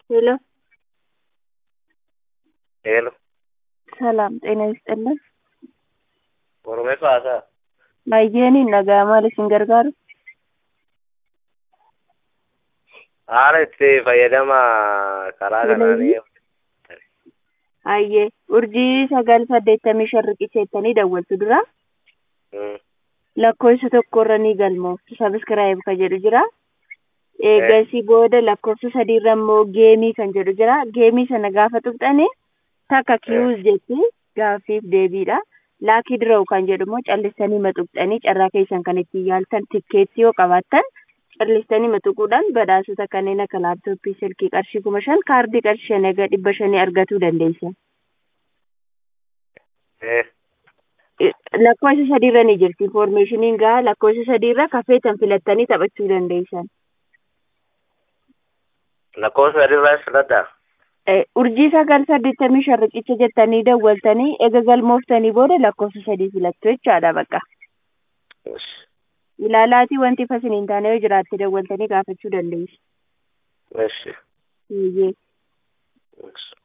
ሄሎ ሄሎ ሰላም ጤና ይስጥልን። Oromeessa haasa'a. Baay'een nagaa maal isin gargaaru? Haala itti fayyadama karaa kanaanii Hayyee urjii sagal saddeettamii shan riqicheettanii dawwaltu dura Mm. lakkoofsa tokkorra ni galmooftu sabiskiraayib kan jedhu jira. Eegasii booda lakkoofsa sadiirra immoo geemii kan jedhu jira. Geemii sana gaafa tuqxani takka kiyuuz jetti gaaffiif deebiidha. Laakii dirawu kan jedhu immoo callistanii maxuqxanii carraa keessan kan ittiin yaaltan tikkeetti yoo qabaattan callistanii maxuquudhaan badhaasota kanneen akka laaptooppii silkii qarshii kuma shan kaardii qarshii shan egaa dhibba shanii argatuu dandeessa. Eh, lakkoofsa sadiirra ni jirti infoormeeshiniin gaa lakkoofsa sadiirra kafeetan filattanii taphachuu dandeessan. lakkoofsa sadiirraa filadhaa? Eh, urjii sagal saddeettamii shan riqicha jettanii dawwaltanii ega galmooftanii booda lakkoofsa sadii filattu jechaadha bakka. Yes. Ilaalaatii wanti fasin hin taane yoo jiraatte dawwaltanii gaafachuu dandeessu. Yes. Eeyyee. Yes.